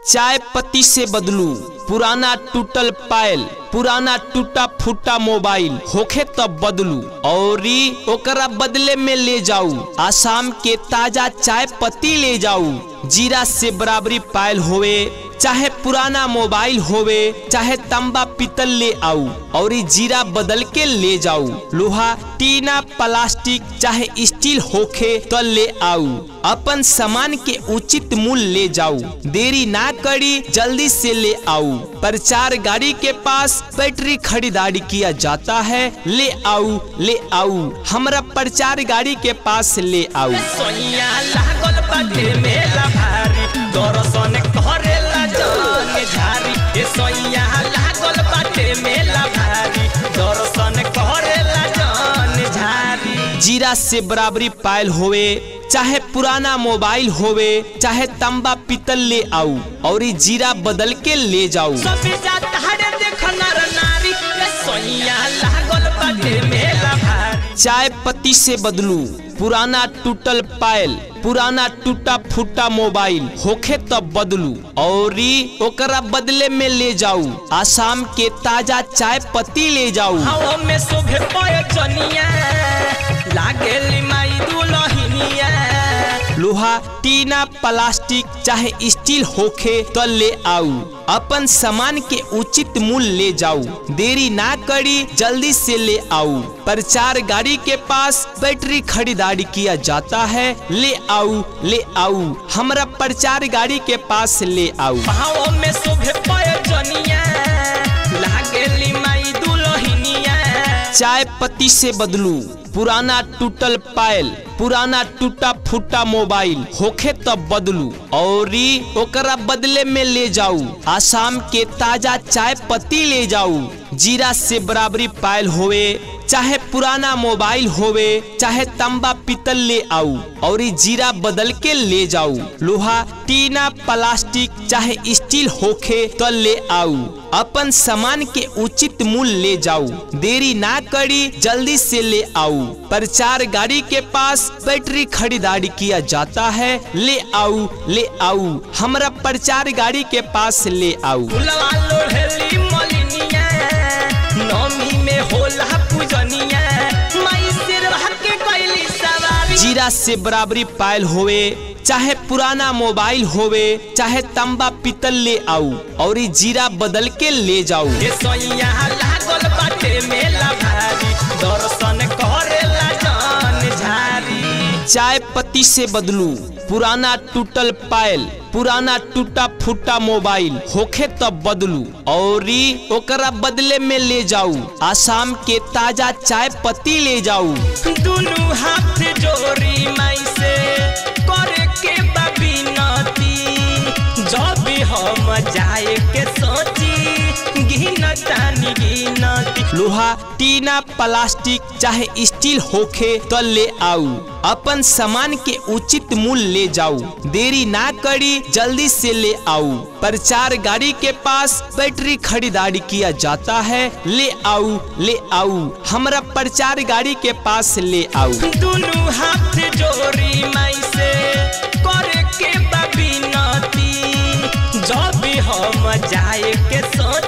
चाय पत्ती से बदलू पुराना टूटल पायल पुराना टूटा फूटा मोबाइल होखे तब बदलू और ओकरा बदले में ले जाऊ आसाम के ताजा चाय पत्ती ले जाऊ जीरा से बराबरी पायल होवे चाहे पुराना मोबाइल होवे चाहे तंबा पीतल ले आऊ और जीरा बदल के ले जाऊ लोहा टीना प्लास्टिक चाहे स्टील होखे तो ले आऊ अपन सामान के उचित मूल्य ले जाऊ देरी ना करी जल्दी से ले आऊ प्रचार गाड़ी के पास बैटरी खरीदारी किया जाता है ले आऊ ले आऊ हमरा प्रचार गाड़ी के पास ले आऊ सोइया लागल बाटे मेला भारी दर्शन करेला जन झारी ए सोइया लागल बाटे मेला भारी दर्शन करेला जन झारी जीरा से बराबरी पायल होवे चाहे पुराना मोबाइल होवे चाहे तंबा पीतल ले आऊ और जीरा बदल के ले जाऊ सब जाता हरे देख नर नारी ए सोइया लागल बाटे मेला भारी चाय पत्ती से बदलू पुराना टूटल पायल पुराना टूटा फूटा मोबाइल होखे तब बदलू और ओकरा बदले में ले जाऊ आसाम के ताजा चाय पत्ती ले जाऊ हवा में शोभे पय जनिया लागेली माई दुलहिनिया लोहा टीना प्लास्टिक चाहे स्टील होखे तो ले आऊ अपन सामान के उचित मूल्य ले जाऊ देरी ना करी जल्दी से ले आऊ प्रचार गाड़ी के पास बैटरी खरीदारी किया जाता है ले आऊ ले आऊ हमरा प्रचार गाड़ी के पास ले आऊ हवा में शोभे पय जनिया लागेली माई दुलहिनिया चाय पत्ती से बदलू पुराना टूटल पायल पुराना टूटा फूटा मोबाइल होखे तब बदलू और ओकरा बदले में ले जाऊ आसाम के ताजा चाय पत्ती ले जाऊ जीरा से बराबरी पायल होवे चाहे पुराना मोबाइल होवे चाहे तंबा पीतल ले आऊ और जीरा बदल के ले जाऊ लोहा टीना प्लास्टिक चाहे स्टील होखे तो ले आऊ अपन सामान के उचित मूल्य ले जाऊ देरी ना करी जल्दी से ले आऊ प्रचार गाड़ी के पास बैटरी खरीदारी किया जाता है ले आऊ ले आऊ हमरा प्रचार गाड़ी के पास ले आऊ फुलवा लोढ़ेली मलिनिया नमी में होला पूजनिया माई सिरवा के कैली सवारी जीरा से बराबरी पायल होवे चाहे पुराना मोबाइल होवे चाहे तंबा पीतल ले आऊ और जीरा बदल के ले जाऊ ए सोइया लागल बाटे मेला भारी दर्शन करेला जन झारी चाय पत्ती से बदलू पुराना टूटल पायल पुराना टूटा फूटा मोबाइल होखे तब बदलू और ओकरा बदले में ले जाऊ आसाम के ताजा चाय पत्ती ले जाऊ दुनु हाथ जोड़ी माई से करे के बबिनती जब हम जाए के सोची गिनतानी गिनती लोहा टीना प्लास्टिक चाहे स्टील होखे तो ले आऊ अपन सामान के उचित मूल्य ले जाऊ देरी ना करी जल्दी से ले आऊ प्रचार गाड़ी के पास बैटरी खरीदारी किया जाता है ले आऊ ले आऊ हमरा प्रचार गाड़ी के पास ले आऊ दुनु हाथ जोड़ी माई से करे के बबिनती जब हम जाए के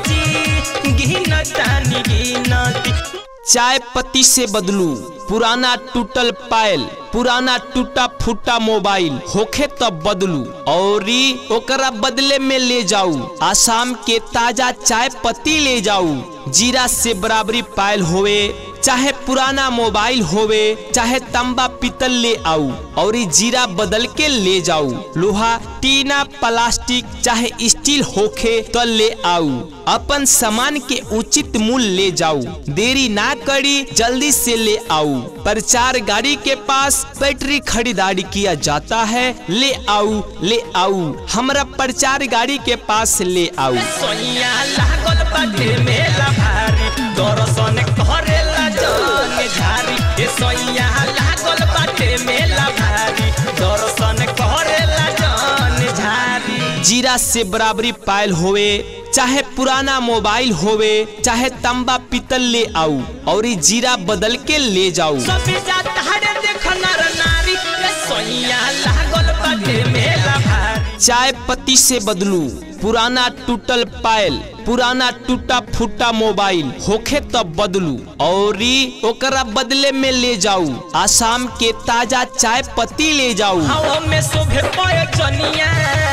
सोची गिनतानी गिनती चाय पत्ती से बदलू पुराना टूटल पायल पुराना टूटा फूटा मोबाइल होखे तब बदलू और ओकरा बदले में ले जाऊ आसाम के ताजा चाय पत्ती ले जाऊ जीरा से बराबरी पायल होवे चाहे पुराना मोबाइल होवे चाहे तंबा पीतल ले आऊ और जीरा बदल के ले जाऊ लोहा टीना प्लास्टिक चाहे स्टील होखे तो ले आऊ अपन सामान के उचित मूल्य ले जाऊ देरी ना करी जल्दी से ले आऊ प्रचार गाड़ी के पास बैटरी खरीदारी किया जाता है ले आऊ ले आऊ हमरा प्रचार गाड़ी के पास ले आऊ सोइया लागल बाटे मेला भारी दर्शन करेला जन झारी ए सोइया लागल बाटे मेला भारी दर्शन करेला जन झारी जीरा से बराबरी पायल होवे चाहे पुराना मोबाइल होवे चाहे तंबा पीतल ले आऊ और जीरा बदल के ले जाऊ सब जाता हरे देख नर नारी ए सोइया लागल बाटे मेला भारी चाय पत्ती से बदलू पुराना टूटल पायल पुराना टूटा फूटा मोबाइल होखे तब बदलू और ओकरा बदले में ले जाऊ आसाम के ताजा चाय पत्ती ले जाऊ हवा में शोभे पय जनिया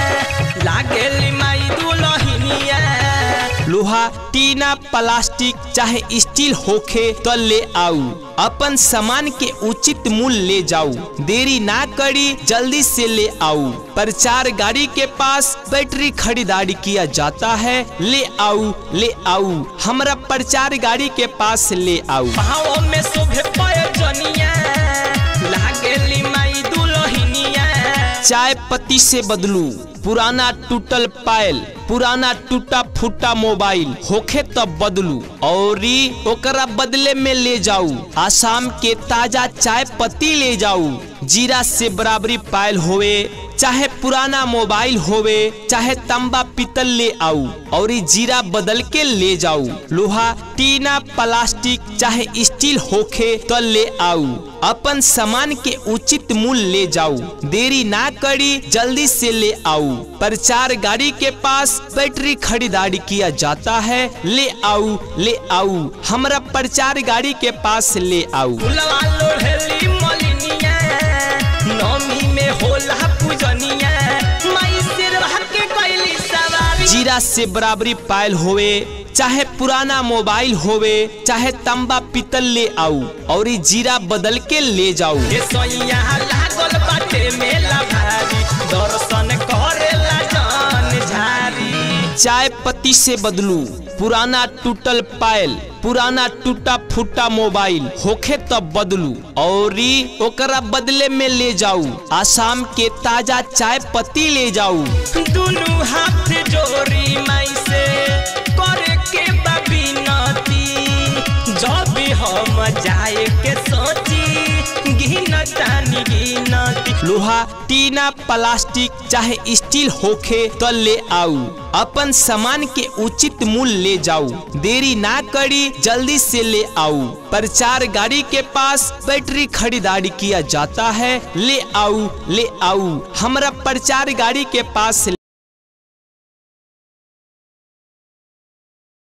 लागेली माई दुलहिनिया लोहा टीना प्लास्टिक चाहे स्टील होखे तो ले आऊ अपन सामान के उचित मूल्य ले जाऊ देरी ना करी जल्दी से ले आऊ प्रचार गाड़ी के पास बैटरी खरीदारी किया जाता है ले आऊ ले आऊ हमरा प्रचार गाड़ी के पास ले आऊ हवा में शोभे पय जनिया लागेली माई दुलहिनिया चाय पत्ती से बदलू पुराना टूटल पायल पुराना टूटा फूटा मोबाइल होखे तब बदलू और ओकरा बदले में ले जाऊ आसाम के ताजा चाय पत्ती ले जाऊ जीरा से बराबरी पायल होवे चाहे पुराना मोबाइल होवे चाहे तंबा पीतल ले आऊ और ई जीरा बदल के ले जाऊ लोहा टीना प्लास्टिक चाहे स्टील होखे तो ले आऊ अपन सामान के उचित मूल्य ले जाऊ देरी ना करी जल्दी से ले आऊ प्रचार गाड़ी के पास बैटरी खरीदारी किया जाता है ले आऊ ले आऊ हमरा प्रचार गाड़ी के पास ले आऊ फुलवा लोढ़ेली मलिनिया नौमी में होला पूजनिया माई सिरवा के कैली सवारी जीरा से बराबरी पायल होवे चाहे पुराना मोबाइल होवे चाहे तंबा पीतल ले आऊ और ई जीरा बदल के ले जाऊ ए सोइया लागल बाटे मेला भारी दर्शन करेला जान झारी चाय पत्ती से बदलू पुराना टूटल पायल पुराना टूटा फूटा मोबाइल होखे तब बदलू और ओकरा बदले में ले जाऊ आसाम के ताजा चाय पत्ती ले जाऊ दुनु हाथ जोड़ी माई से करे के बबिनती जब भी हम जाए के सोची गिनतानी गिनती लोहा टीना प्लास्टिक चाहे स्टील होखे तो ले आऊ अपन सामान के उचित मूल्य ले जाऊ देरी ना करी जल्दी से ले आऊ प्रचार गाड़ी के पास बैटरी खरीदारी किया जाता है ले आऊ ले आऊ हमरा प्रचार गाड़ी के पास